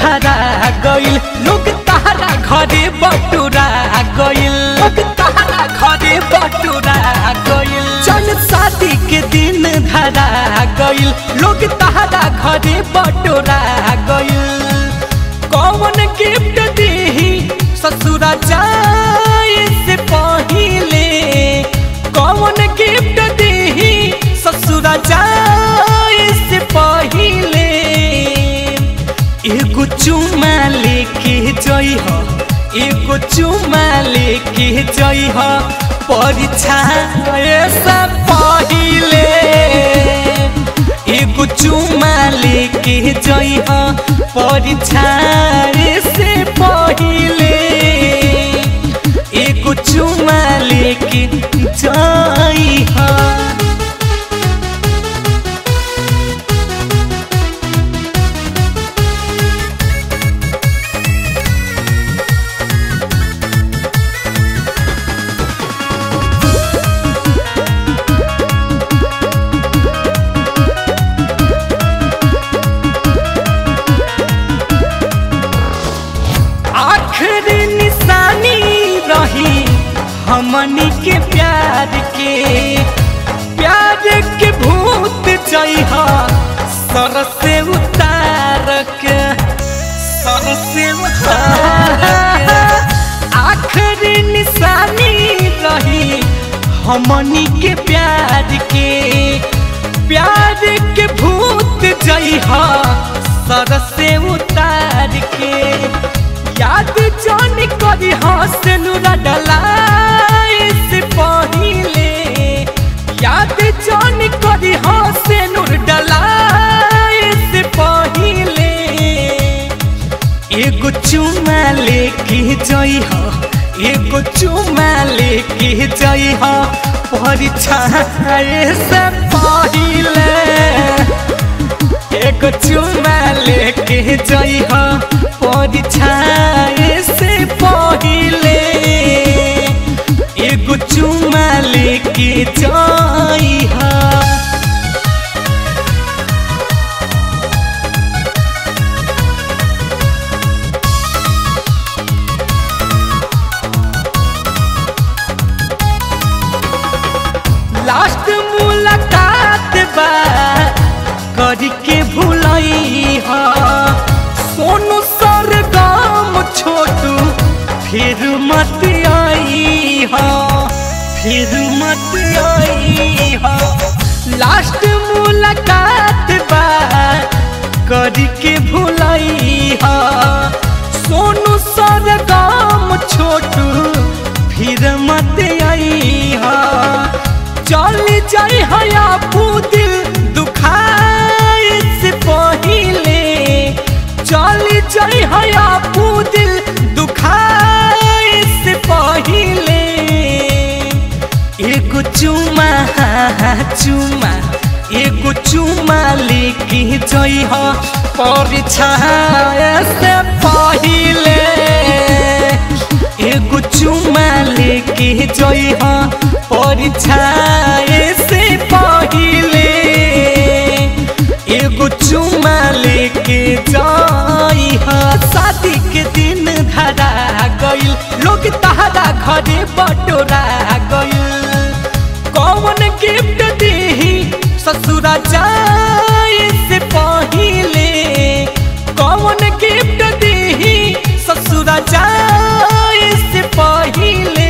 धरा गइल लोग तहरा घरे बटुरा गइल लोग तहरा घरे बटुरा गइल चल शादी के दिन धरा गइल लोग तहरा घरे बटुरा गइल कौन गिफ्ट दीही ससुरा जाए से पहिले कौन गिफ्ट दीही ससुरा जाए से पहिले एगो चुमा लेके जई हो एगो चुमा लेके जई हो परीक्षा से पहिले एगो चुमा लेके जई हो परीक्षा से पहिले एगो चुमा लेके जई हो आखिरी निशानी रही हमनी के प्यार के प्यार के भूत जइहा सर से उतार के सर से उतार के आखिरी निशानी रही हमनी के प्यार के प्यार के भूत जइहा सर से उतार के याद जान करी हसनुरा डलाई से पहिले याद जान करी हसनुर डलाई से पहिले एगो चुमा लेके जई हो एगो चुमा लेके जई हो परीक्षा से पहिले एगो चुमा लेके जई हो परीक्षा से पहिले एगो चुमा लेके जई हो लास्ट मुलाकात बा करी के भूलई हा सोनू सर गाम छोटू फिर मत आई हा फिर मत आई हा लास्ट मुलाकात बा करी के भूलई हा सोनू सर गाम छोटू फिर मत आई हा चल जाई हया दिल दुखाए से पहिले चल जाई हया दिल दुखाए से पहिले एगो चुमा चुमा एगो चुमा लेके जई हो परीक्षा से पहिले एगो चुमा लेके जई हो परीक्षा से पहिले एगो चुमा लेके जई हो शादी के दिन धरा गइल लोग तहरा घरे बटोरा गइल कौन गिफ्ट दीही ससुरा जाए से पहिले कौन गिफ्ट दीही ससुरा जाए से पहिले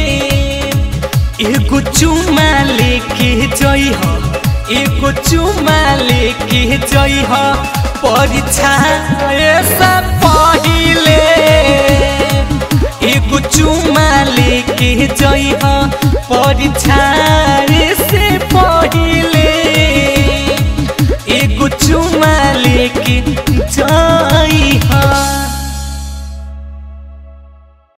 एगो चुमा लेके जई हो एगो चुमा लेके जई हो परीक्षा से पहिले एगो चुमा लेके जई हो परीक्षा से पहिले एगो चुमा लेके जई